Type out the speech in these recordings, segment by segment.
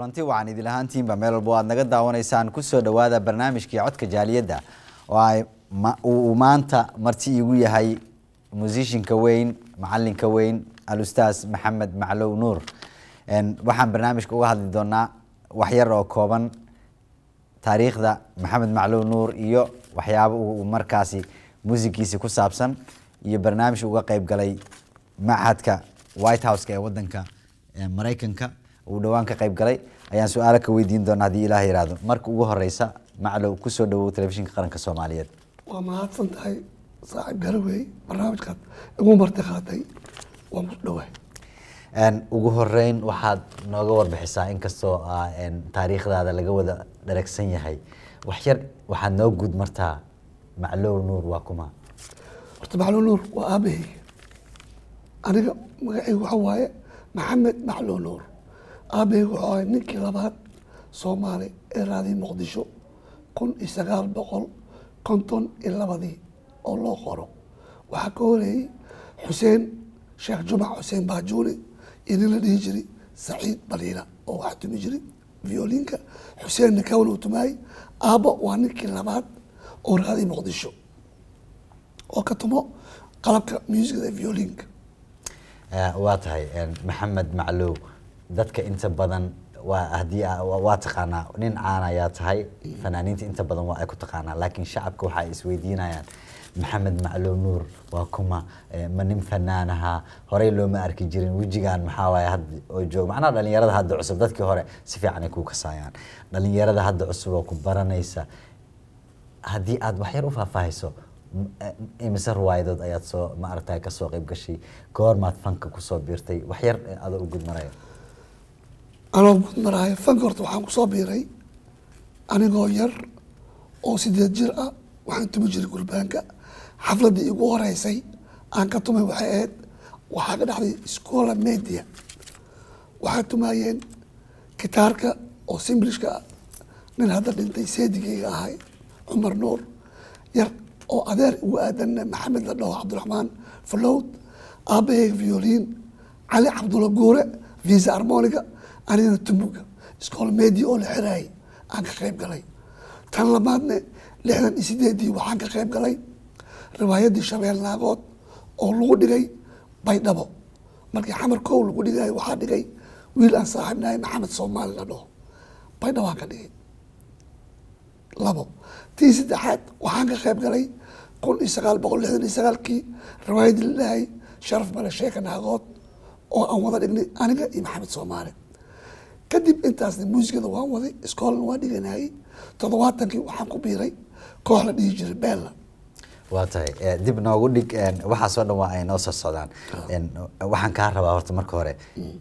kulanti waxaan idin ahaantiinba meel walba aad naga daawanaysaan kusoo dhawaada barnaamijkii codka jaaliyadda oo ay uu maanta marti iigu yahay musishinka weyn macalinka weyn alustaas maxamed maclow nuur waxaan barnaamijka uga hadli doonaa waxyar oo kooban taariikhda maxamed maclow nuur iyo waxyaaba uu markaasi muusigiisi ku saabsan iyo barnaamij uga qeyb galay machadka white houseka ee wadanka maraykanka uu dhowaan ka qeyb galay ayaan su-aalo ka weydiin doona haddii ilaah yihahdo marka ugu horeysa maclow kusoo dhawow telefishinka qaranka soomaaliyeed waa mahadsan tahay saaxiib garawey barnaamijkaad igu marti qaatay waan ku dhawaay ugu horeyn waxaad nooga warbixisaa inkastoo taariikhdaada laga wada dharagsan yahay waxyar waxaad noo guud martaa maclow nuur waa kuma horta maclow nuur waa aabaheyga aniga magacaygu waxa waaye maxamed maclow nuur aabaheyga wuxuu ahay ninkii labaad soomaali ee raadiy muqdisho kun iyo sagaal boqol konton iyo labadii oo loo qoro waxaa ka horeeyey xuseen sheekh jumac xuseen baajuuni iyo nin la dhihi jiray saciid baliila oo waxaa tumi jiray violinka xuseen nikawn uu tumaayey aabbo waa ninkii labaad oo raadiy muqdisho oo ka tumo qalabka muusigada violinka waa tahay maxamed maclow dadka inta badan waa haddii waa taqaanaa nin caan ayaa tahay fanaaniinta inta badan waa ay ku taqaanaa laakiin shacabka waxa ay isweydiinayaan maxamed maclow nuur waa kuma ma nin fanaanaha horey looma arki jirin wejigan maxaa waaye had oo joog macnaha dhalinyarada hadda cusub dadkii hore si fiican ay kuu kasaayaan dhalinyarada hadda cusub oo ku baranaysa haddii aad waxyar u faahfaahayso imise ruwaayadood ayaad soo ma aragtay kasoo qeyb gashay goormaad fanka kusoo biirtay waxyar adoo u gudmaraya anoo gudmaraayo fanka horta waxaan kusoo biiray anigoo yar oo sideed jir ah waxaan tumi jiray gurbaanka xafladdii igu horeysay aan ka tumay waxay ahayd waxaa ka dhacday scola media waxaa tumaayeen gitaarka oo simblishka ah nin hadda dhintay seedigeyga ahay cumar nuur yar oo adeer ugu aadanna maxamed la dhaho cabdiraxmaan falowd aabaheyga violin cali cabdulla guure visa armoniga anigana tumuga scola media oo la xiraayay aan ka qeyb galay tan labaadne lixdan iyo sideedii waxaan ka qeyb galay riwaayaddii shabeel naagood oo lagu dhigay baydhabo markii xamar kow lagu dhigay waxaa dhigay wiil aan saaxiibnahay maxamed soomaali la dhaho baydhabaan ka dhigay labo tii saddexaad waxaan ka qeyb galay kun iyo sagaal boqol lixdan iyo sagaalkii riwaayaddii la dhahay sharaf male sheeka naagood oo aan wada dhignay aniga iyo maxamed soomaali kadib intaasna muusikada waan waday iskoolna waan dhiganayay toddobaatankii waxaan ku biiray koox la dhihi jiray bella waa tahay dib noogu dhig waxaasoo dhan waa ay noo soo socdaan waxaan kaa rabaa horta marka hore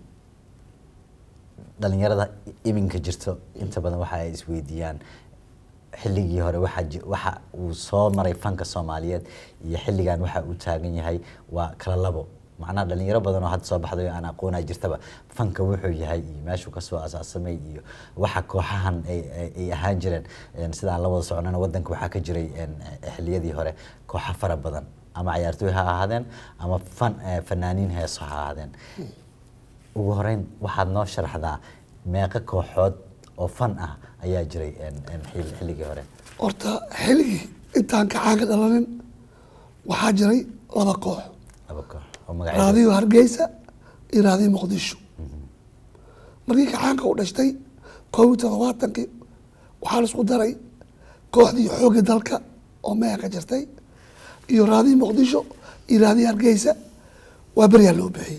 dhalinyarada iminka jirto inta badan waxa ay isweydiiyaan xilligii hore waxa waxa uu soo maray fanka soomaaliyeed iyo xilligan waxa uu taagan yahay waa kala labo macnaha dhalinyaro badan oo hadda soo baxday oo aan aqoonaa jirtaba fanka wuxuu yahay iyo meeshuu kasoo asaasamay iyo waxa kooxahan ay ahaan jireen sida aan la wada soconana wadanka waxaa ka jiray xiliyadii hore kooxo fara badan ama cayaartooy ha ahaadeen ama fan fanaaniin heeso ha ahaadeen ugu horeyn waxaad noo sharaxdaa meeqo kooxood oo fan ah ayaa jiray xilligii hore horta xilligii intaan kacaanka dhalanin waxaa jiray laba koox laba koox raadiyo hargeysa iyo raadiyo muqdisho markii kacaanka u dhashtay koob iyo todobaatankii waxaa la isku daray kooxdii xoogga dalka oo meeha ka jirtay iyo raadiyo muqdisho iyo raadiyo hargeysa waa beryaa loo bixiyey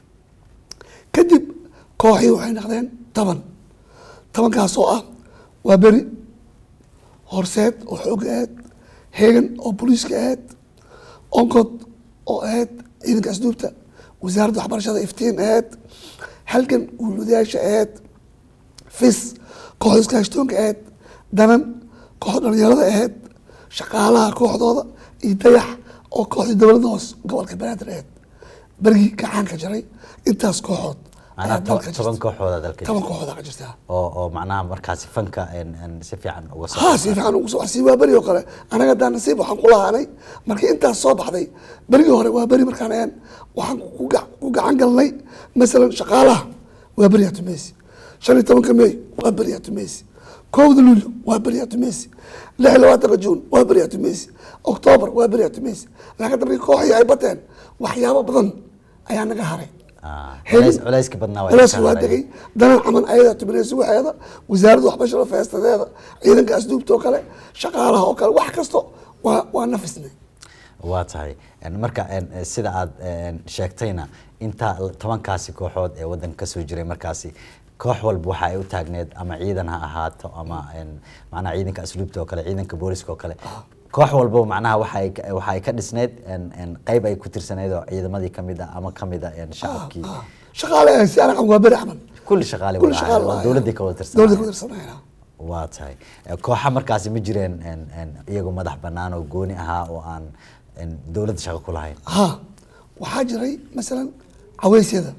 kadib kooxii waxay noqdeen toban tobankaas oo ah waa beri horseed oo xoogga aheyd heegan oo booliiska aheyd onkod oo aheyd ciidanka asduubta wasaaradda waxbarashada iftiin aheyd halgan guuludayaasha aheyd fis kooxda iskaashtoonka aheyd danan kooxda dhalinyarada aheyd shaqaalaha kooxdooda iyo dayax oo kooxdii dowladda hoos gobolka banaadir aheyd berigii gacaanka jiray intaas kooxood toban kooxooda dalka toban kooxooda ka jirta oo oo macnaha markaasi fanka si fiican uga ha si fiican ugu soo si waa beri oo kale anaga daa nasiib waxaan ku lahaanay markii intaas soo baxday berigii hore waa beri markaan een waxaan ku gacan galnay masalan shaqaalaha waa beri atumeysi shan iyo tobanka may waa beryato messi kowda luulyo waa beryato messi lix iyo labaatanka juun waa beryato messi octoobar waa beryato messi laakiin markii kooxii ay bateen waxyaabo badan ayaa naga haray Ah, Heli- culays- culayska badnaa waa culayska ka waa haray. degay danan caman ayadaa tuminaysa waxeeda wasaaradda waxbarashada feestadeeda ciidanka asduubta oo kale shaqaalaha oo kale wax kasto waa waa nafisnay waa tahay En marka en, eh, sida aad en, sheegtayna inta l- tobankaasi kooxood ee wadanka kasoo jiray markaasi koox walba waxa ay u taagneed ama ciidan ha ahaato ama en, macnaha ciidanka asluubta oo kale ciidanka booliska oo kale koox walbo macnaha waxa ay ka- waxa ay ka dhisneyd en, en, qayb ay ku tirsaneyd oo ciidamadii kamid ah ama kamid ah en, shacabkii Ah, shaqaale ah, si anaga waa beri camal kulli shaqaale kulli wada shaqaale ahaayeen, oo waa- dowladii ka wada dowladda ka tirsanayeen tirsanayna waa tahay Eh, kooxa markaasi ma jireen en- en, iyagu madax banaan oo gooni ahaa oo aan en, dowladda shaqo ku lahayn ha waxaa jiray masalan caweysyada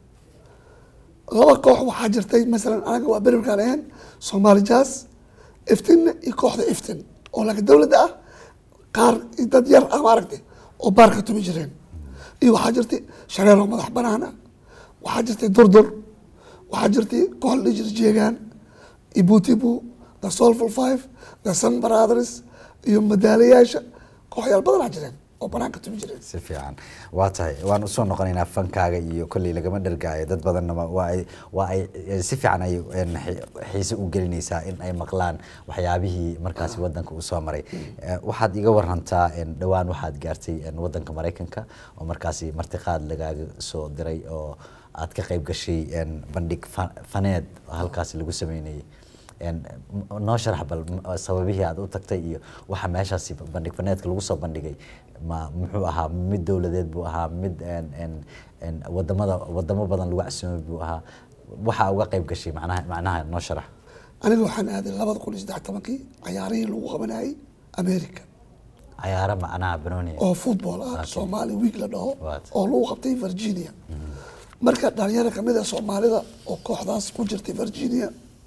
laba koox waxaa jirtay masalan anaga waa beri markaan ahayn soomaali jazz iftinna iyo kooxda iftin oo laakiin dowladda ah qaar dad yar ah maaragtay oo baarka tumi jireen iyo waxaa jirtay shareero madax banaan ah waxaa jirtay durdur waxaa jirtay koox la dhihi jiray jeegaan ibutibu the soulful five the sun brothers iyo madaalayaasha kooxyaal badanaa jireen oo banaanka tumi jireen si fiican waa tahay waan usoo noqonaynaa fankaaga iyo kolley lagama dhargaayo dad badanna ma- waa ay waa ay eh, si fiican ay en, xi- xiise u gelinaysaa in ay maqlaan waxyaabihii markaasi wadanka uu soo maray Eh, waxaad iga warantaa en, dhowaan waxaad gaartay en, wadanka maraykanka oo markaasi martiqaad lagaaga soo diray oo aad ka qayb gashay en, bandhig fa- faneed oo halkaasi lagu sameynayay En, m- noo sharax bal m- sababihii aad u tagtay iyo waxa meeshaasi bandhig faneedka lagu soo bandhigay ma muxuu ahaa mid dowladeed buu ahaa mid en en en wadamada wadamo badan lagu casuumay buu ahaa waxa uga qayb gashay macnaha macnaha noo sharax aniga waxaan aaday labada kun iyo saddex tobankii cayaarihii lagu qabanayay america cayaaro macnaha banooni oo football ah Okay. soomaali week la dhaho What? oo lagu qabtay virginia marka dhalinyaro kamid a soomaalida oo kooxdaas ku jirtay virginia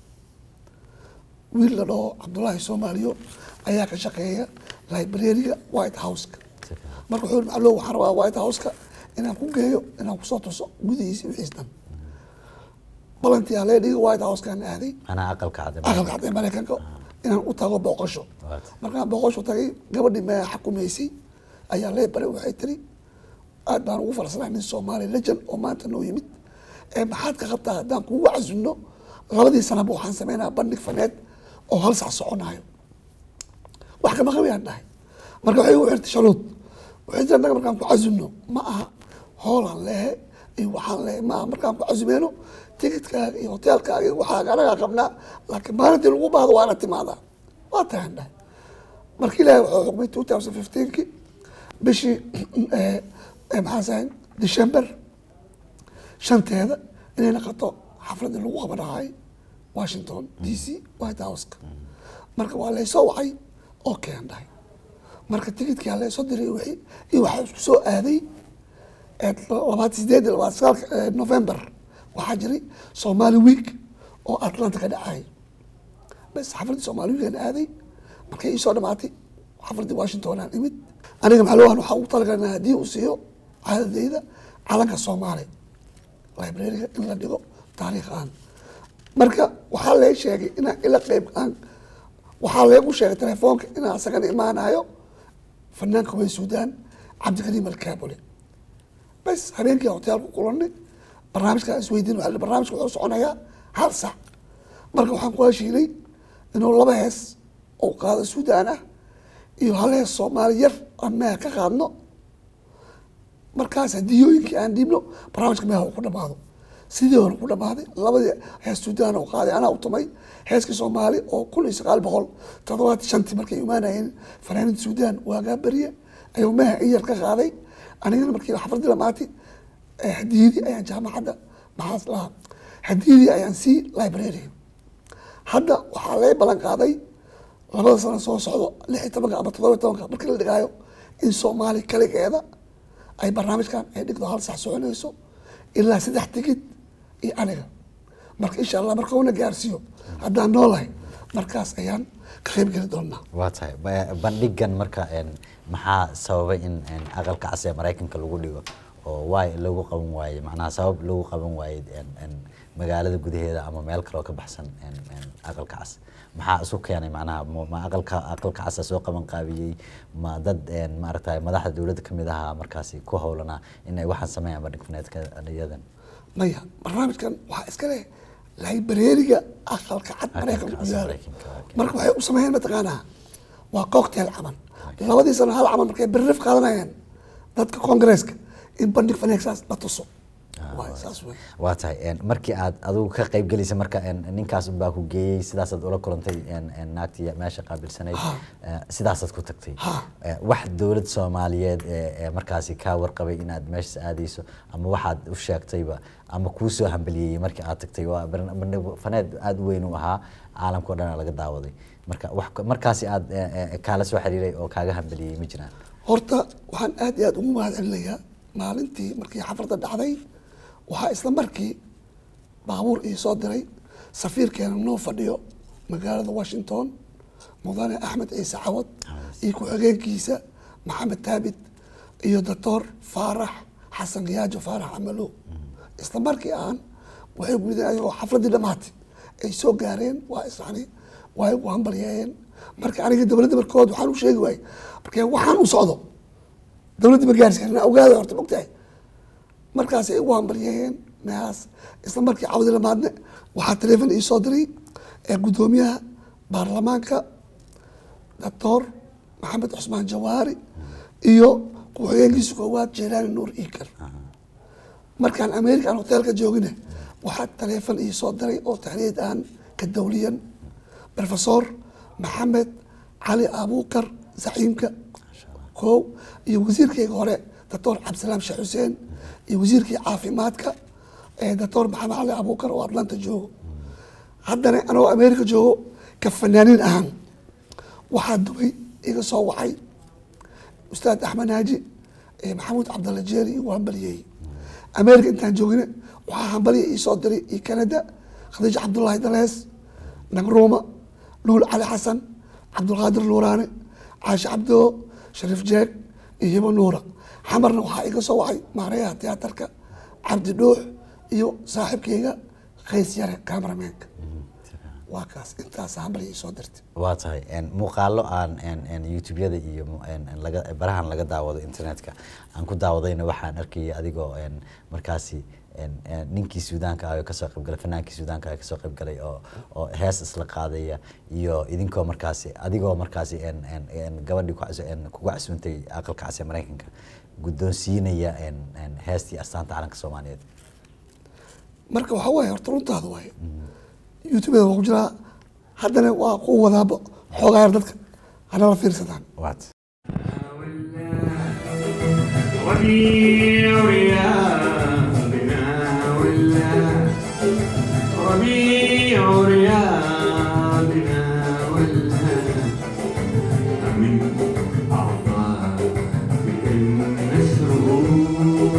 wiil la dhaho cabdullaahi soomaaliyo ayaa ka shaqeeya librariga white houseka marka wuxuu yihi macallow waxaan rabaa white houseka inaan ku geeyo inaan kusoo tuso gudihiisa wixiis dhan balantii alee dhiga white housekaan aaday macnaha aqalka cad aqalka cad ee maraykanka inaan u tago booqasho What? markaan booqasho tagay gabadhii mea xukumaysay ayaa lee baray waxay tiri aad baan ugu faraxsanahay nin soomaali lejan oo maanta noo yimid ee maxaad ka qabtaa haddaan kugu casunno labadii sanaba waxaan sameynaa bandhig faneed oo hal sac soconayo wax kama qabiyaan dhahay marka waxay igu xirtay sharuud waxay tiri annaga markaan ku casunno ma aha hoolaan lehe iyo waxaan lehe ma aha markaan ku casumeyno ticketkaaga iyo hoteelkaaga iyo waxaaga anagaa qabnaa laakiin maalintii lagu baahdo waa ina timaadaa waa tahan dhahay marka ilaahay wuxuu xukmay two thousand fifteenki bishii eh, eh, maxaan sahay december shanteeda inay naqato xafladii lagu qabanahay washington d c white houseka marka waa laysoo wacay oo keen dhahay marka ticketkii laysoo diray wixii iyo waxaa isku soo aaday ee labaatan sideed iyo labaatan sagaalka eh, november waxaa jiray somali week oo atlanta ka dhacay bas xafladii somali weekan aaday markay iisoo dhamaatay xafladii washington aan imid aniga maxalowan waxaa ugu talagalnaa haddii uu siiyo caadadeyda calanka soomaali librariga in la dhigo taariikh aan marka waxaa lee sheegay inaan ila qeyb aan waxaa leegu sheegay telefoonka inaan asagana imaanayo fanaanka way suudaan cabdikariim alkaabule bas habeenkii hotel ku kulanay barnaamijkaa isweydiin waa barnaamijka wuxuu soconayaa hal sac marka waxaan ku heshiinay inuu laba hees oo qaado suudaan ah iyo hal hees soomaali yar aan meha ka qaadno markaas hadiyooyinkii aan dhiibno barnaamijka meha uu ku dhamaado sidii hore ku dhamaaday labadii hees suudaan oo qaaday anaa u tumay heeskii soomaali oo kun iyo sagaal boqol toddobaatan shantii markay imaanayeen fanaaniinta suudaan waagaa beriye ayuu meha in yar ka qaaday anigana markii xafladii lamaatay hadiyadii ayaan jaamacadda maxaas lahaa hadiyadii ayaan sii library hadda waxaa laga ballan qaaday labada sano soo socdo lix iyo tobanka ama toddoba iyo tobanka markii la dhigaayo in soomaali kaligeeda ay barnaamijkan ay dhigdo hal sax soconayso ilaa saddex tigid iyo aniga marka insha allah marka una gaarsiiyo haddaan noolahay markaas ayaan ka qayb geli doonaa waa tahay Ba- bandhigan marka en, maxaa sababay in en, aqalka cas ee maraykanka lagu dhigo oo waay lagu qaban waayey macnaha sabab lagu qaban waayey en- en, magaalada gudaheeda ama meel kaloo ka baxsan een, een, aqalka cas maxaa isu keenay macnaha ma ma aqalka aqalka casa soo qaban qaabiyey ma dad een, maaragtay madaxda dowladda ka mid ahaa markaasi ku howlanaa inay waxaan sameeyaan bandhig faneedka iyadan maya barnaamijkan waxaa iska leh librariga aqalka cad maraykanka ku cas yaala Maraykanka, okay. marka waxay u sameeyeen mataqaanaa waa cocktail camal labadii sano hal camal markay berrif qaadanayaan dadka congaresska in bandhig faneegsaas la tuso waay saas wey waa tahay een, markii aad adigu ka qayb gelaysa marka een, ninkaas unbaa ku geeyey sidaasaad ula kulantay een, een, naagtii meesha qaabilsanayd Ha. eh, sidaasaad ku tagtay Ha. Eh, wax dowlad soomaaliyeed ee ee markaasi kaa warqabay inaad meeshaas aadayso ama waxaad u sheegtayba ama kuu soo hambaliyeeyey markii aad tagtay waa barna- bandhig faneed aada u weyn u ahaa caalamka o dhan laga daawaday marka wax markaasi aad eh, eh, kaala soo xiriiray oo kaaga hambaliyey ma jiraan horta waxaan aad iyo aad ugu mahad celinayaa maalintii markii xafladda dhacday waxaa isla markii baabuur ii soo diray safiirkeena noo fadhiyo magaalada washington mudane axmed ciise cawad iyo ku-xigeenkiisa maxamed taabit iyo doctor faarax xasan giyaajo faarax camalo isla markii aan waxay gudeen ayagoo xafladdii dhammaatay ay soo gaareen waa isani waa igu hambalyeeyeen marka aniga dowladda markood waxaan u sheegi waayey marka waxaan u socdo dowladda ma gaarsiin ogaada horta mogtahay markaasay igu hambalyeeyeen meelaas isla markii cawdi lamaadne waxaa taleefon ii soo diray ee guddoomiyaha baarlamaanka doctor maxamed cusmaan jawaari iyo ku-xigeenkiisa koowaad jeelaani nuur iikar markaan american hotelka joogine waxaa taleefon ii soo diray oo taxniid aan ka dawliyan professor maxamed cali abuukar zaciimka kow iyo wasiirkayga hore doctor cabdisalaam sheekh xuseen iyo wasiirkii caafimaadka ee doctor maxamed cali abuukar oo atlanta joogo haddana anagoo america joogo ka fanaaniin ahaan waxaa dubay iga soo wacay ustaad axmed naaji ee maxamuud cabdalla jeeri igu hambaliyey america intaan joogine waxaa hambaliya ii soo diray iyo canada khadiija cabdullaahi dalees nagruuma luul cali xasan cabdulqaadir nuuraane caashi cabdoo shariif jeeg iyo hibo nuura xamarna waxaa iga soo wacay maareyaha tiyaatarka cabdi dhuux iyo saaxiibkayga qays yare cameramenka waa kaas intaas hambaliya ii soo dirtay waa tahay een, muuqaalo aan een, een, youtube-yada iyo mu- een, een, laga barahan laga daawado internetka aan ku daawadayna waxaan arkayay adigoo een, markaasi een, een, ninkii suudaanka ah oo kasoo qaybgalay fanaankii suudaanka ah oo kasoo qaybgalay oo oo hees isla qaadaya iyo idinkoo markaasi adigoo markaasi een, een, een, gabadhii ku cas- een, kugu casuuntay aqalka cas ee maraykanka guddoonsiinaya een, een, heestii astaanta calanka soomaaliyeed marka waxaa waaye horta runtaada waaye youtubeda waa ku jiraa haddana waa ku wadaaba xoogaa yar dadka hanala fiirsadaan waat ربيع رياضنا ولا ربيع رياضنا ولا من أعضائك المسرور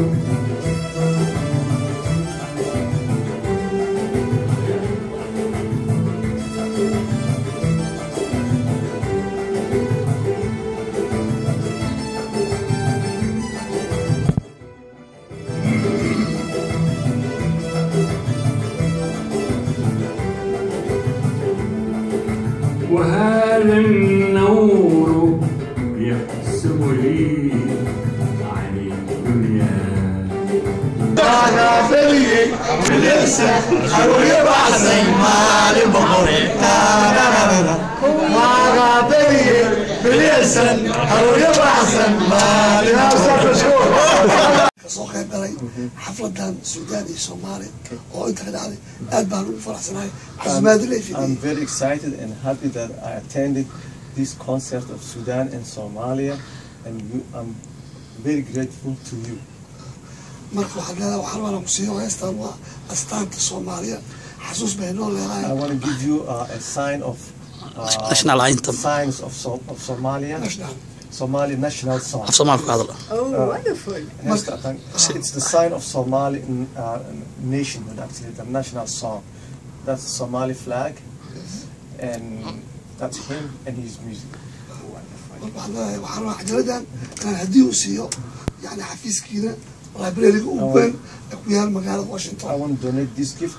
وهذا النور يحسب لي عن الدنيا kasoo qayb galay xafladan suudaan iyo soomaali oo inta ka dhacday aad baan ugu faraxsanahay casimaadi lay I'm fidiyey very excited and happy that I attended this concert of Sudan and Somalia, and you, I'm very grateful to you. marka waxaad leedahay waxaan rabaa ku siiyo heestan waa astaanta soomaaliya xasuus bay noo I leedahay want to give you uh, a sign of uh, National anthem. signs of, so, of Somalia, national Somali national song. af Soomaali ku hadla Oh, wonderful. Yes, I think It's the sign of Somali uh, nationhood, actually, the national song. That's the Somali flag, and that's him and his music. marka waxaad leedahay waxaan rabaa xajaladan inaan haddii uu siiyo yani xafiiskiina librariga ugu weyn ee ku yaal magaalada I washington want to donate this gift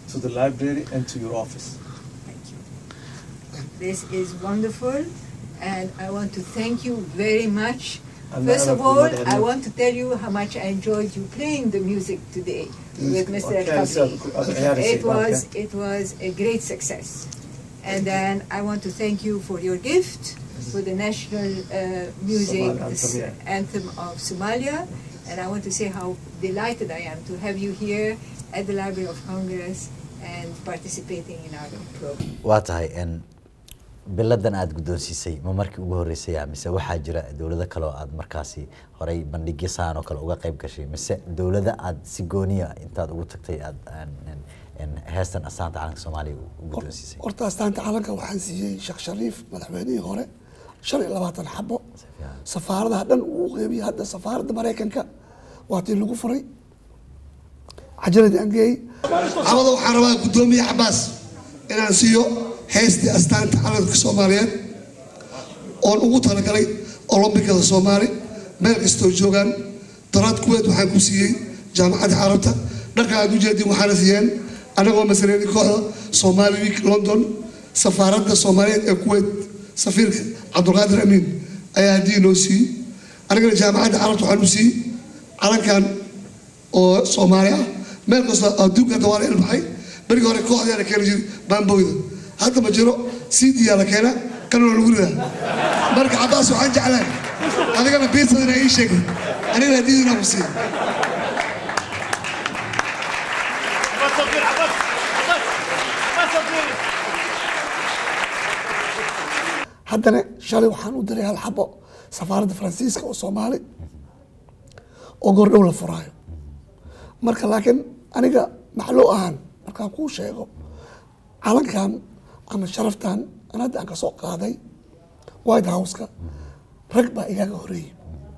to the library and to your office. Thank you. This is wonderful, and I want to thank you very much. And First I of have all, another I note. want to tell you how much I enjoyed you playing the music today with Mr. Okay, El so, Khabri. okay, yeah, It was okay. it was a great success, and then I want to thank you for your gift for the national uh, music Somali anthem, yeah. anthem of Somalia, and I want to say how delighted I am to have you here at the Library of Congress and participating in our program. waa tahay n biladan aada guddoonsiisay ma markii ugu horreysaya mise waxaa jira dowlado kale oo aad markaasi horey bandhigyo saan oo kale uga qayb gashay mise dowlada aada si gooniya intaad ugu tagtay aada heestan astaanta calanka soomaaliya u guddoonsiisay horta astaanta calanka waxaan siiyey sheekh shariif madaxweynihii hore shan iyo labaatan xabo safaaradaha dhan uu u qeybiyey hadda safaaradda maraykanka waa tii lagu furay cajaladii aan geeyey cawada waxaan rabaa guddoomiye xabaas inaan siiyo heystii astaanta calanka soomaaliyeed oon ugu talagalay olombikada soomaali meel kastoo joogaan daraad kuweed waxaan ku siiyey jaamacadda carabta dharka aad u jeedin waxaana siiyeen anagoo masareedi kooxda somali week london safaaradda soomaaliyeed ee kuweyt safiirka cabdulqaadir amiin ayaa haddii noo siiyey anigana jaamacadda carabta waxaan u siiyey calankan oo soomaali ah meel kastoo adduunka hadda waa la ilbaxay berigii hore kooxdaa la keeni jiray baamboyda hadda ma jiro cd-yaa la keena kan waa lagu ridaa marka cabaas waxaan jeclaan adigana biirtadana ii sheegay anigana hadiidina ku siiya haddana shalay waxaan u diray hal xabo safaaradda faransiiska oo soomaali oo gordhow la furaayo marka laakiin aniga maxloo ahaan markaan kuu sheego calankan ama sharaftan aan hadda aan ka soo qaaday white house-ka rag baa igaaga horeeyey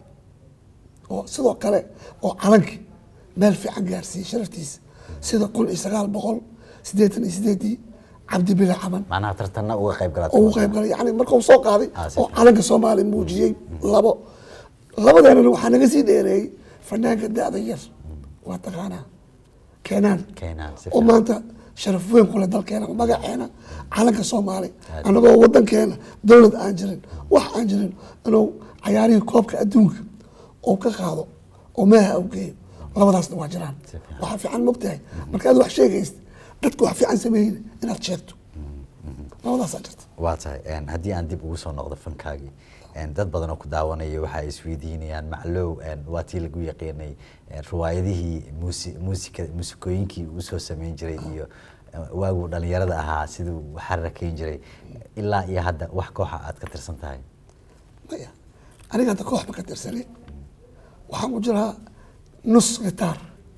oo sidoo kale oo calanki meel fiican gaarsiiyey sharaftiisa sida kun iyo sagaal boqol siddeetan iyo sideedii cabdi bile caman macnaha tartanna uga qayb galaad oo uu qayb galay yani marka uu soo qaaday Ah, si oo fiican. calanka soomaaliya muujiyey labo labadeenana waxaa naga sii dheereeyey fanaanka da-da yar waa taqaanaa keenaan Keenaan, si oo fiican. maanta sharaf weyn kule dalkeena magaceena calanka soomaali Aad. anagoo wadankeena dowlad aan jirin wax aan jirin inuu cayaarihii koobka adduunka oo ka qaado oo meeha u geeyo labadaasna waa jiraan Si fiican. waxaa fiican mogtahay marka aad wax sheegaysid dadku wax fiican sameeyeyna inaad sheegto labadaasaa jirta waa tahay een, haddii aan dib ugu soo noqdo fankaagii een, dad badan oo ku daawanaya waxa ay isweydiinayaan maclow een, waa tii lagu yaqiinay een, riwaayadihii muusi muusika muusikooyinkii uu soo sameyn jiray iyo eh, waaguu dhalinyarada ahaa siduu xarrakeyn jiray ilaa iyo hadda wax kooxa aad ka tirsan tahay maya aniga hadda koox ma ka tirsanay waxaan ku jiraa nus gitaar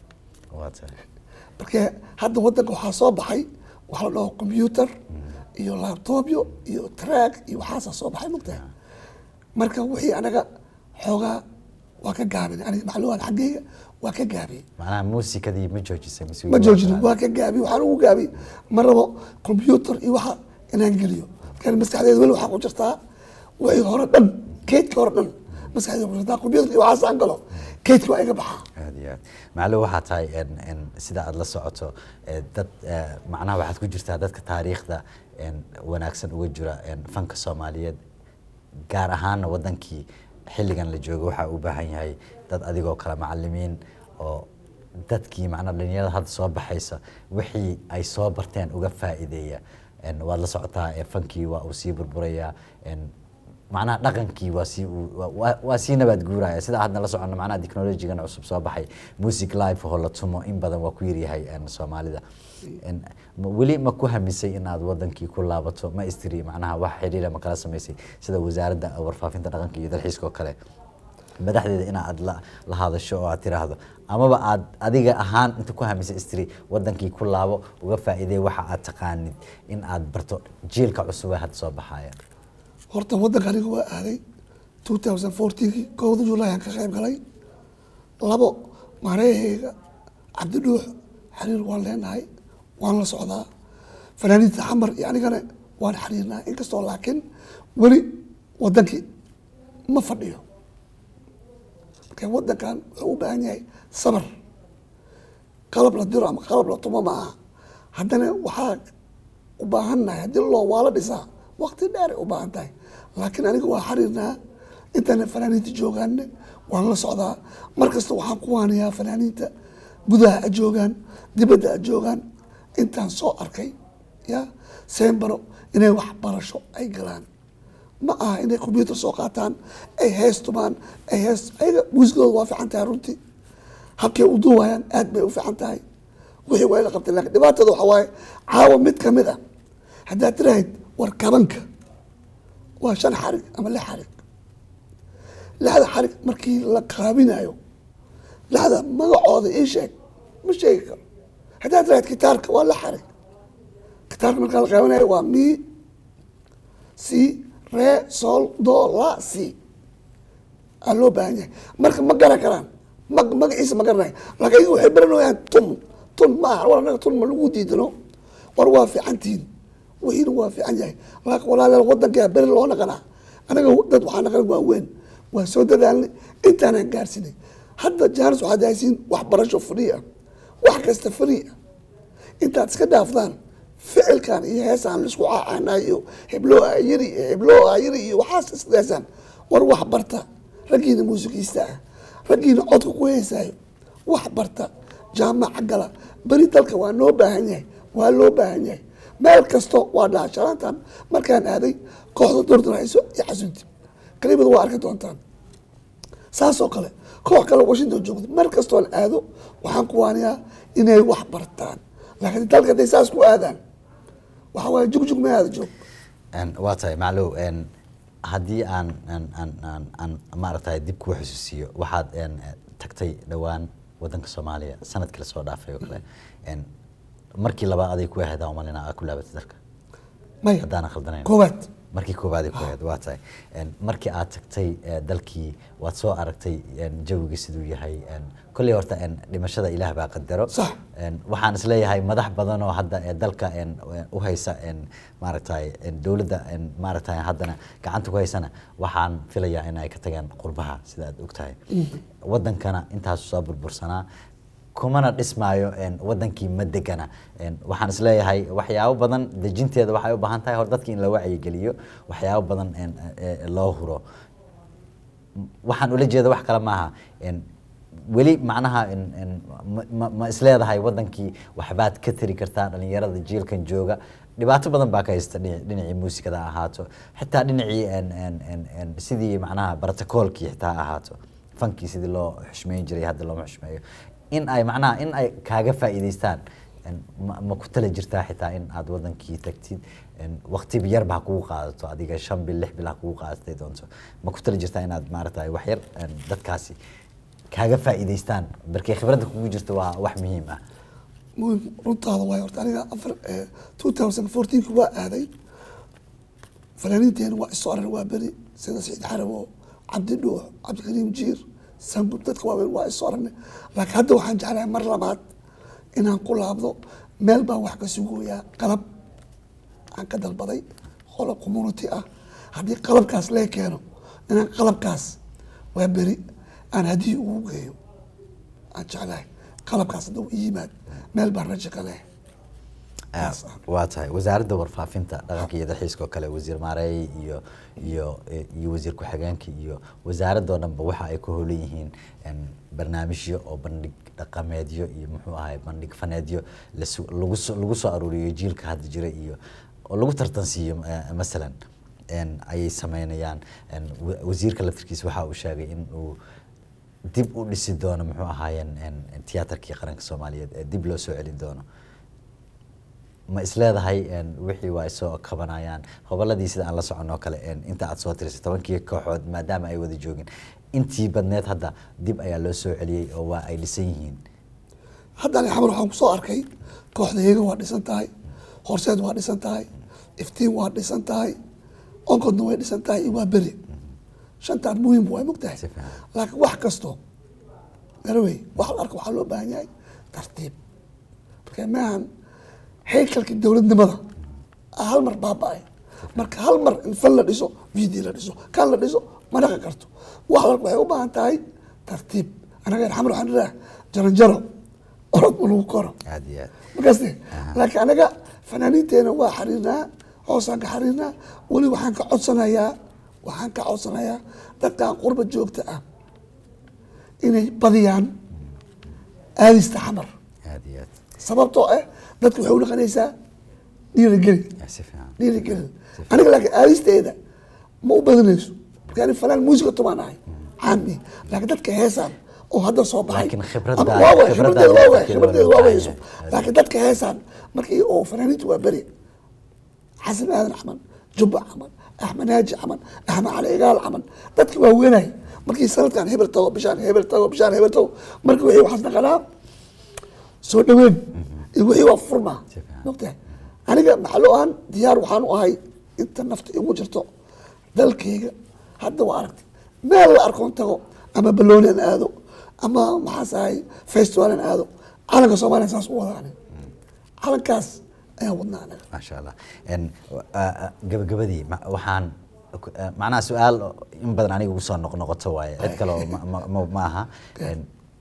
waa tahay marka hadda wadanka waxaa soo baxay waxa la dhaho computer iyo laptopyo iyo track iyo waxaasaa soo baxay mogtahay marka wixii anaga xoogaa waa ka gaabin aniga macluumaad xaggayga waa ka gaabiyey macnaha muusikadii ma joojisay mise ma joojinin waa ka gaabiyey waxaan ugu gaabiyey ma rabo computer iyo waxa inaan geliyo marka maskaxdeeda weli waxaa ku jirtaa wixii hore dhan keydka hore dhan maskaxdeeda ku jirtaa computer iyo waxaas aan galo keydka waa iga baxaa aad iyo aad maclo waxaa tahay en en sida aad la socoto eh, dad eh, macnaha waxaad ku jirtaa dadka taariikhda en wanaagsan uga jira en fanka soomaaliyeed gaar ahaana wadankii xilligan la joogo waxaa u baahan yahay dad adigoo kale macalimiin oo dadkii macnaha dhalinyarada hadda soo baxaysa wixii ay soo barteen uga faa'iideeya en waad la socotaa eh, fankii waa uu sii burburayaa en macnaha dhaqankii waa sii uu- waa- waa- waa sii nabaad guuraya sida hadna la socono macnaha technologigan cusub soo baxay music live oo la tumo in badan waa ku yaryahay en, soomaalida En, ma- weli ma ku hamisay in aad wadankii ku laabato ma istiri macnaha wax xiriira ma kala samaysay sida wasaaradda warfaafinta dhaqanka iyo dalxiiska oo kale madaxdeeda in aad la, la hadasho oo aad tiraahdo amaba aad adiga ahaan inta ku hamisay istiri wadankii ku laabo uga faa'iiday waxa aad taqaanid in aad barto jiilka cusub ee hadda soo baxaya horta wadanka aniga waa aaday 2014 kowda julaay aan ka qayb galay labo mareehayga cabdidhuux xiriir waan leenahay waan la socdaa fanaaniinta xamar iyo anigana waan xiriirnaa inkastoo laakiin weli wadankii ma fadhiyo marka wadankan wuxuu u baahan yahay sabar qalab la diro ama qalab la tumo ma aha haddana waxaa u baahannahay haddii loo waa la dhisaa waqti dheeray u baahan tahay laakiin aniga waa xariirnaa intana fanaaniinta joogaanne waan la socdaa mar kasta waxaan ku waanayaa fanaaniinta gudaha a joogaan dibadda a joogaan intaan soo arkay ya sembaro inay waxbarasho ay galaan ma aha inay combyuter soo qaataan ay heestumaan ay hees ayaga muusikooda waa fiican tahay runtii habkay u duuwayaan aad bay u fiican tahay wixii waa la qabtay laakiin dhibaatada waxaa waaye caawa mid ka mid ah haddaad tirahayd war kabanka waa shan xarig ama lix xarig lixda xarig markii la qaabinayo lixda magacooda ii sheeg ma sheegi karo haddaad tirahayd gitaarka waa lix xarig gitaarka markaa la qaabinayo waa mi c re sol do la c aa loo baahan yahay marka ma garan karaan ma magaciisa ma garanayo laakiin ayagu waxay baranayaan tun tun ma aha war anaga tun ma lagu diidano war waa fiican tihiin wixiina waa fiican yahay laakiin walaalayaal wadankaa beri loo naqanaa anaga dad waxaa naqan waa weyn waa soo dadaalnay intaanaan gaarsinay hadda jaanis waxaad haysiin waxbarasho free ah wax kasta free ah intaad iska dhaafdaan ficilkan iyo heesaan laisku caanayo hebloo ayiri hebloo ayiri iyo waxaas isdaasaan war wax barta raggiina muusikiista ah raggiina codka ku heesaayo wax barta jaamaca gala beri dalka waa noo baahan yahay waa loo baahan yahay meel kasto waa dhaha shalaantan markaan aaday kooxda dordonayso iyo xasunti kalibada waa arki doontaan saasoo kale koox kale washington joogto mar kastoon aado waxaan ku waaniyaa inay wax bartaan laakiin dalka hadday saas ku aadaan waxa waaye jugjug ma aada joog waa tahay maclow haddii aan aan aan aan aan maaragtay dib kuu xusuusiyo waxaad tagtay dhowaan wadanka soomaaliya sanadkii lasoo dhaafay oo kale markii labaad aday ku ahayd umalina aa ku laabatay dalka maya haddaanan khaldanayn koowaad markii koowaad ay ku ahayd waa tahay markii aad tagtay eh, dalkii waad soo aragtay jawigii siduu yahay kolley horta dhimashada ilaah baa qadaro Sax. En, waxaan isleeyahay madax badan oo hadda eh, dalka en, en, u haysa en, maaragtay en, dowladda en, maaragtay haddana gacanta ku haysana waxaan filayaa in ay ka tageen qurbaha sida aad ogtahay wadankana intaasu soo burbursanaa kumana dhismaayo en, wadankii ma degana En, waxaan isleeyahay waxyaabo badan dejinteeda waxay u baahan tahay hor dadki in la wacyigeliyo waxyaabo badan en, eh, eh, loo huro waxaan ula jeeda wax kale maaha En, weli macnaha en- en ma- ma- ma isleedahay wadankii waxbaad ka tari kartaa dhalinyarada jiilkan jooga dhibaato badan baa ka haysta dhinac- dhinacii muusikada ha ahaato xitaa dhinacii en- en- en- en sidii macnaha brotocoolkii xitaa ha ahaato fankii sidii loo xushmeyn jiray hadda looma xushmeeyo in ay macnaha in ay kaaga faa'iidaystaan En, ma ma ku tala jirtaa xitaa in aad wadankii tagtid En, waqti yarba ha kugu qaadato adiga shan bil lix bil ha kugu qaadatay doonto ma ku tala jirtaa inaad maaragtay wax yar en, dadkaasi kaaga faa'iidaystaan barkay khibradda kugu jirta waa wax muhiim ah muhim runtaada waay horta aniga afar two thousand fourteenki waa aaday fanaaniinteena waa isoo aran waa beri sida saciid xarawo cabdi dhuux cabdikariim jiir sambub dadka waaweyn waa isoo arane laakiin hadda waxaan jeclahay mar labaad inaan ku laabdo meel baan wax ka sugoyaa qalab aan ka dalbaday qolo community ah haddii qalabkaas lee keeno inaan qalabkaas waa beri aan haddii ugu geeyo aan jeclahay qalabkaas hadda ii yimaad meel baan rajo ka leh Taas ah. waa tahay wasaaradda warfaafinta dhaqanka iyo dalxiiska oo kale wasiir maareey iyo iyo iyo wasiir ku-xigeenka iyo wasaaradoo dhanba waxa ay ku howlan yihiin en, barnaamijyo oo bandhig dhaqameedyo iyo muxuu ahay bandhig faneedyo lasu- lagu soo lagu soo aruuriyo jiilka hadda jira iyo oo lagu tartansiiyo eh, masalan en, ayay sameynayaan En, wa- wasiirka laftirkiisa waxa uu sheegay in uu dib u dhisi doono muxuu ahaayeen en, en, tiyaatarkii qaranka soomaaliyeed ee dib loo soo celin doono ma isleedahay en, wixii waa isoo kabanayaan hoboladii sida aan la soconoo kale en, inta aad soo tirisay tobankii kooxood maadaama ay wada joogin intii badneed hadda dib ayaa loo soo celiyey oo waa ay dhisan yihiin hadda ani xamar waxaan kusoo arkay kooxda heega waa dhisan tahay horseed waa dhisan tahay iftiin waa dhisan tahay onkodna way dhisan tahay iyo waa beri shantaan muhiim waa mogtahay Si fiican. laakiin wax kasto garawey wax la arka waxaa loo baahan yahay tartiib marka maahan haykalkii dowladnimada ah hal mar baaba-ay marka hal mar in fan la dhiso video la dhiso kan la dhiso ma dhaqan karto wax la arka waxay u baahan tahay tartiib anaga xamar waxaan idhaah jaranjaro orod ma lagu koro aad iyo aad markaasne laakiin anaga fanaaniinteena waa xariirnaa hoosaan ka xariirnaa weli waxaan ka codsanayaa waxaan ka codsanayaa dadkan qurba joogta ah inay badiyaan aadista xamar aad iyo aad sababtoo ah dadka waxay unaqanaysaa dhiirigeli Ya, si fiican dhiirigelin aniga laakiin aadisteeda ma u badanayso marka ani fanaan muusiga tumaan ahay caami laakiin dadka heesaan oo hadda soo baxay Laakiin khibradda- Ama waa waay, khibradda khibradeeda waa waay, laftirkeeda khibradeeda waa waa loo wayso baahan yahay. laakiin dadka heesaan markii oo fanaaniintu waa beri xasan aadan camal jubba camal axmed naaji camal axmed cali igaal camal dadki waa weenay markii sanadkan hebel tago bishaan hebel tago bishaan hebel tago markii wixii waxaas naqanaa soo dhaweyn iyo wixii waa furmaa Si fiican. mogtahay aniga maxallo ahaan diyaar waxaan u ahay inta nafta igu jirto dalkayga hadda waa aragtay meel la arkoon tago ama balooni aan aado ama maxaas ahay festival aan aado calanka soomaaliya saas u wada aniga calankaas ayaan wadnaa anaga maasha allah En, ah, ah, gabagabadii ma- waxaan ku- ah, macnaha su-aal oo in badan aniga ugu soo noqnoqoto waaye cid kale oo ma- ma- ma- ma aha En,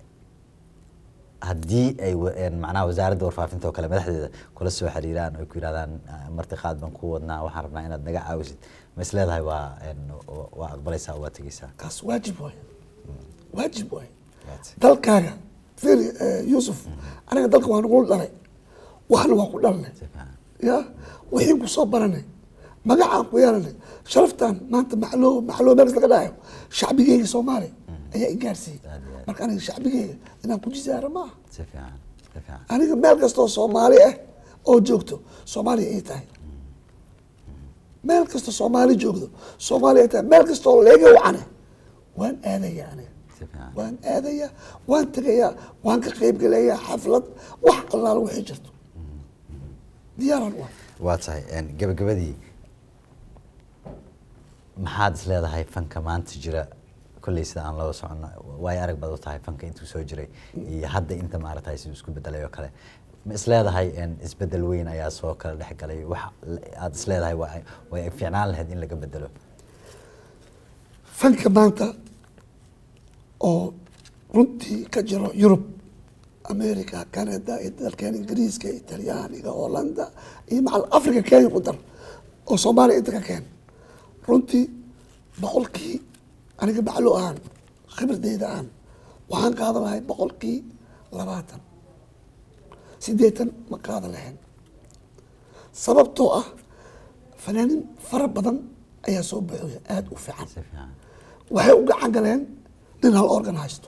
haddii ay wa- en, macnaha wasaaradda warfaafinta oo kale madaxdeeda kula soo xiriiraan oo ku yidhahdaan ah, martiqaad baan ku wadnaa waxaan rabnaa inaad naga caawisid ma is leedahay waa en, wa- waa aqbalaysaa oo waa tegeysaa kaas waajib waay waajib waay Right. dalkaaga firi yuusuf aniga dalka waa nagu dhalay waxna waa ku dhalnay Si fiican. ya wixii ku soo baranay magacaan ku yeelanay sharaftan maanta maxloo maxloo meel kasta ka dhahayo shacbigeyga soomaali ayaa i gaarsiiyey Aad iyo aad. marka aniga shacbigeyga inaan ku jisaaro maaha si fiican si fiican aniga meel kastoo soomaali ah oo joogto soomaaliya ay tahay meel kastoo soomaali joogdo soomaaliya ay tahay meel kastoo leega wacane waan aadaya aniga si fiican waan aadaya waan tegayaa waan ka qaybgelayaa xaflad wax allaala wixii jirto diyaaran waa waa tahay en, gabagabadii maxaad is leedahay fanka maanta jira kolley sida aan loo socono waayo arag baad u tahay fanka intuu soo jiray iyo hadda inta maaragtay siduu isku bedelay oo kale ma is leedahay en, isbedel weyn ayaa soo kala dhex galay wax aad is leedahay waa way fiicnaan lahayd in laga bedelo fanka maanta oo runtii ka jiro yurub america canada iyo dalkeen ingiriiska italyaaniga hollanda iyo macal africa kenya ku dar oo soomaaliya inta ka keen runtii boqolkii aniga maclo ahaan khibradeyda aan waxaan qaadan lahay boqolkii labaatan sideetan ma qaadan lahayn sababtoo ah fanaanin fara badan ayaa soo buuxoya aada u fiican si fiican waxay u gacan galeen nin hal organ haysto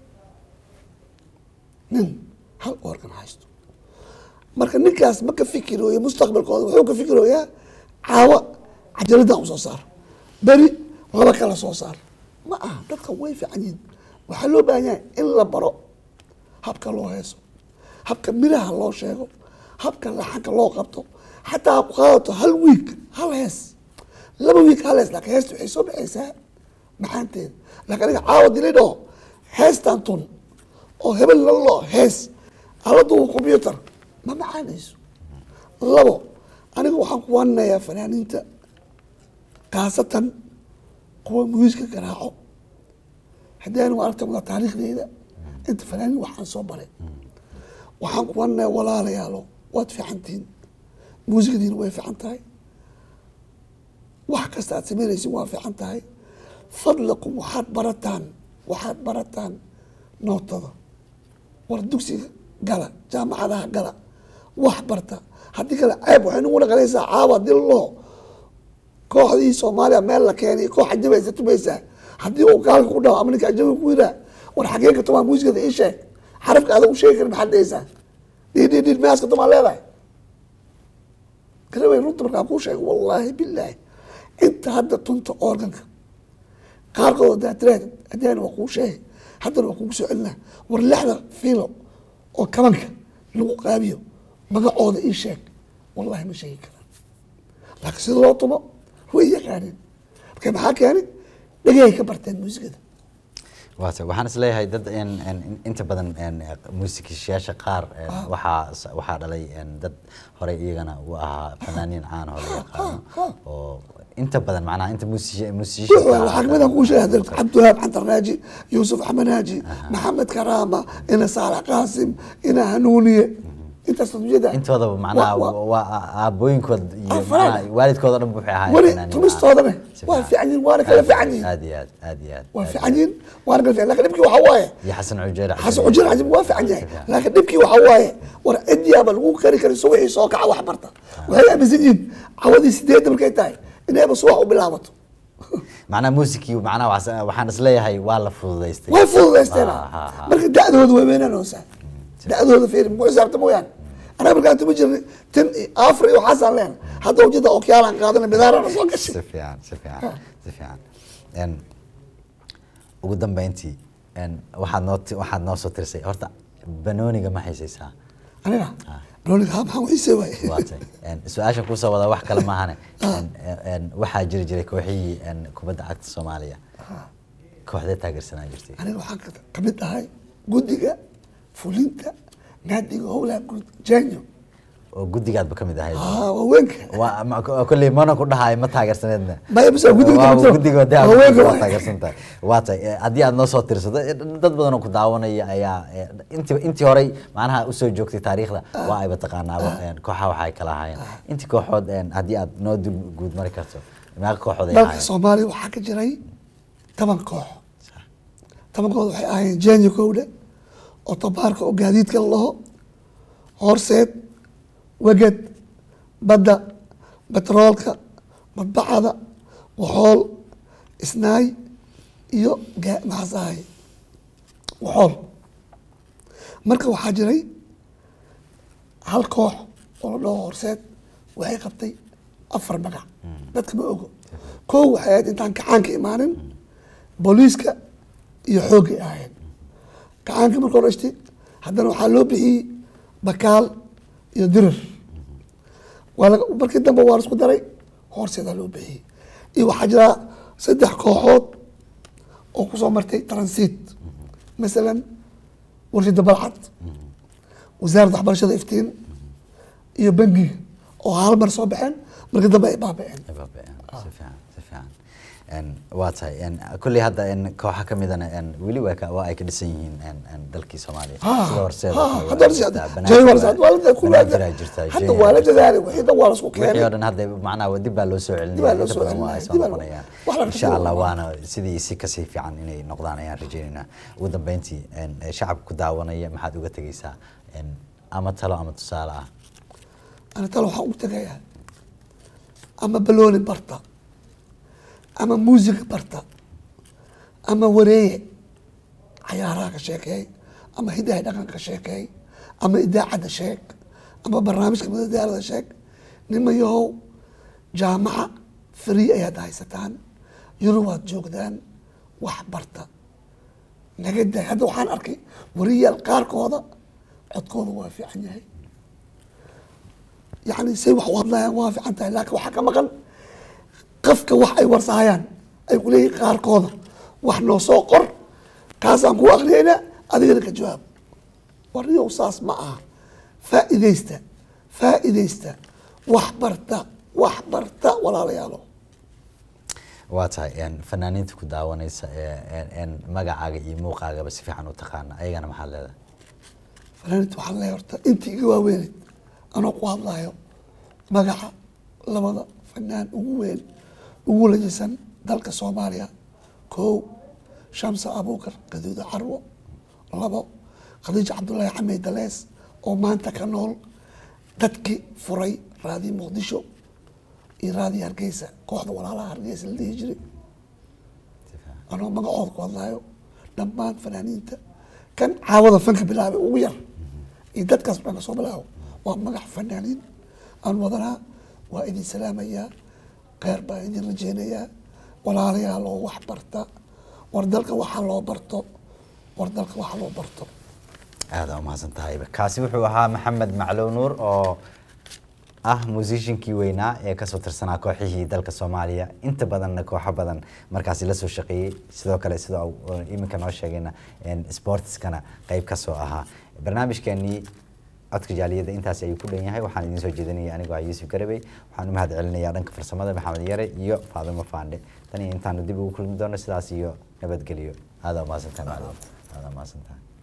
nin hal organ haysto marka ninkaas ma ka fikirooyo mustaqbalkooda wuxuu ka fikirooyaa caawa cajaladaan usoo saar beri laba kala soo saar ma aha dadkan way fiican yihiin waxaa loo baahan yahay in la baro habka loo heeso habka miraha loo sheego habka laxanka loo qabto xataa ha ku qaadato hal wiig hal hees laba wiig hal hees laakiin heesta waxay soo baxaysaa maxaanteeda laakiin aniga caawa dilidho heestan tun oo hebel laloo hees aladuwa combyutar ma macaanayso labo aniga waxaan ku waaninayaa fanaaniinta khaasatan kuwa muusiska garaaco haddii anigu aragta wada taariikhdeyda inta fanaaniin waxaan soo baray waxaan ku waaninayaa walaalayaalo waad fiicantihiin muusikadiina way fiican tahay wax kasta aad samaynaysin waa fiican tahay fadlakum waxaad barataan waxaad barataan nootada war dugsiga gala jaamacadaha gala wax barta haddii kale ceeb waxay nagu naqanaysaa caawa hadii loo kooxdii soomaaliya meel la keenay koox ajabaysa tumaysaa haddii uu gaalka ku dhaho ama ninka ajabiga ku yiraa war xagee ka tumaa muusikada ii sheeg xarafka adag u sheegi karin maxaad dhehaysaa dhidhidhid maaska tumaa leedahay garawey runta markaa kuu sheego wallaahi bilaahi inta hadda tunta organka qaarkood hadaa tiraad hadaan waa kuu sheegay haddana waa kugu soo celinaa war lixda fiilo oo kabanka lagu qaabiyo magacooda ii sheeg wallahi ma sheegi karaan laakiin sida loo tumo way yaqaaneen marka maxaa keenay dhegay ka barteen muusikada waata waxaan is leeyahay dad en en inta badan en muusikisyaasha qaar en waxaa waxaa dhalay en dad horey iyagana u ahaa fanaaniin caan oo la yaqaano oo inta badan macnaha inta muusi- waxaa muusishiinta kamid ah kuu sheegay cabdiwahaab cantarnaaji yuusuf axmed naaji maxamed karaama ina saalax qaasim ina hanuuniye intaas ujeeda intoodaba macnaha Wa- wa- waa aabooyinkood iyo Ah, faraad. macnaha waalidkooda dhan waxay ahaayeen weli fanaaniin. tumistoodana Si waa fiican. fiican yihin waana kala Aad- fiican yihin aad iyo aad aad iyo aad waa aad fiican yihin waana kala fiican lakin dhibkii waxaa waaye iyo xasan cujeer xasan cujir cajib waa fiican yahay Si fiican. laakiin dhibkii waxaa waaye war cidiyaaba lagu kari karin subaxii soo kaca wax barta waxay aaminsan yihiin cawadii sideedda markay tahay inayba subax u bilaabato macnaha muusikii macnaha waxaas- waxaan isleeyahay waa la fududaystay way fududaysteen Ah, ah, ah. marka da'dooda way weynanoosaa da'dooda fiiri muku xisaabta mooyaane anaga markaan tuma jirnay tan iyo afar iyo waxaasaan leena hadda ujeeda okyaalaan qaadana bidaarana soo gashay si fiican si fiican si fiican En, ugu dambeyntii en, waxaad noo ti- waxaad noo soo tirisay horta banooniga ma haysaysaa aniga rooliga ha maxaa wiisee waay waatay En, su-aashan kusoo wada wax kale maahane En, en, waxaa jiri jiray kooxihii en, kubadda cagta soomaaliya kooxdee taageersanaa jirtay aniga waxaan ka- ka mid ahay guddiga fulinta naadiga howlaha guud janyo oo guddigaadba ka mid ahayd haa waaweynka waa ma- ko- kolley mana ku dhahaay ma taageersaneedna Maya, bas waa guddiga Waa kamid ah. guddiga dee Waa weynka waa waay. taageersan tahay waa tahay Eh, haddii aad noo soo tirsato eh, dad badan oo ku daawanaya ayaa eh, intii intii horey macnaha usoo joogtay taariikhda waa ayba taqaanaaba En, kooxaha waxay kala ahaayeen intii kooxood en, haddii aad noo dul guud mari karto meeqa kooxood ay dalka ahaayeen soomaaliya waxaa ka jiray toban koox tobankooda waxay ahaayeen janyo kowdhe oo tabaarka oo gaadiidka la laho horseed weged badda betroolka madbacada waxool isnaay iyo gaa- maxaas ahay waxool marka waxaa jiray hal koox oo la dhaho horseed waxay qabtay afar magac dadka ma ogo kow waxay ahayd intaan kacaanka imaanin booliiska iyo xooggay ahayd kacaanka marka hore ishti haddana waxaa loo bixiyey bakaal iyo dirir waa laga markii dambe waa laisku daray horseedaa loo bixiyey iyo waxaa jira saddex kooxood oo kusoo martay transit masalan warshada balcad wasaaradda waxbarashada iftiin iyo bangiga oo hal mar soo baxeen markii dambe ay baaba'een Baaba'een. si fiican si fiican En, waa tahay En, kolley hadda en, kooxa ka midana en, weli waa ka- waa ay ka dhisan yihiin en, en, dalkii soomaaliya Ah, sida horseeda ah, oo kale hadda waa horseed- jirtaa, Jay waa la- Banaadir waa la- ku- Banaadir aa jirtaa, hadda Jay waa aa la jirtaa. dadaalay wixii dhan waa la isku wixii oo keenay dhan hadda macnaha dib baa loo soo celinaya Dib baa loo inta soo badan waa ay celinaya, soo dib baa loo- noqonayaan wax la insha rabto allah waa. waana sidii si kasii fiican inay noqdaan ayaan rajaynaynaa ugu dambeyntii en, eh, shacabka ku daawanaya maxaad uga tegeysaa En, ama talo ama tusaale ah ana talo waxaan u tegayaa ama balooni barta ama muusiga barta ama wareeye cayaaraha ka sheekeey ama hidaha dhaqanka ka sheekeey ama idaacadda sheeg ama barnaamijka madadaalada sheeg nimayahow jaamaca free ayaad haysataan yurub waad joogdaan wax barta naga daay hadda waxaan arkay wariyaal qaarkooda codkooda waa fiican yahay yani say wax u hadlayaan waa fiican tahay laakiin waxaa ka maqan qafka wax ay warsahayaan ay ku leeyihin qaarkooda wax noo soo qor kaasaan kuu akriyaynaa adigana ka jawaab warniyow saas ma aha faa'iidaysta faa'iidaysta wax barta wax barta walaalayaalo waa tahay en, fanaaniinta ku daawanaysa ee en- en, magacaaga iyo muuqaagaba si fiican u taqaana ayagana maxaad leedahay fanaaniinta waxaan leeyahay horta intii iga waaweyneyd anoo ku hadlayo magaca labada fanaan ugu weyn ugu lajisan dalka soomaaliya kow shamsa abuukar gaduuda carwo labo khadiija cabdullaahi xamed dalees oo maanta ka nool dadkii furay raadii muqdisho iyo raadii hargeysa kooxda walaalaha hargeysa la dhihi jiray anoo magacooda ku hadlayo dhammaan fanaaniinta kan caawada fanka bilaabay ugu yar iyo dadkaas dhan kasoo bilaabo waa magac fanaaniin aan wadanaa waa idin salaamayaa kheyr baan idin rajeynayaa walaalayaa loo wax barta war dalka waxaa loo barto war dalka waxa loo barto aada umahadsan tahayba kaasi wuxuu ahaa maxamed maclow nuur oo ah musiciankii weynaa ee kasoo tirsanaa kooxihii dalka soomaaliya inta badanna kooxo badan markaasi lasoo shaqeeyey sidoo kale sida uu iminka noo sheegayna en, sportskana qeyb kasoo ahaa barnaamijkeenii codka jaaliyadda intaas ayuu ku dhan yahay waxaan idiin soo jeedinaya anigoo ah yuusuf garabey waxaan u mahad celinayaa dhanka farsamada maxamed yare iyo faadimo faandhe tan iyo intaanu dib ugu kulmi doono sidaas iyo nabadgelyo aada umahadsantahay macalin aada umahadsantahay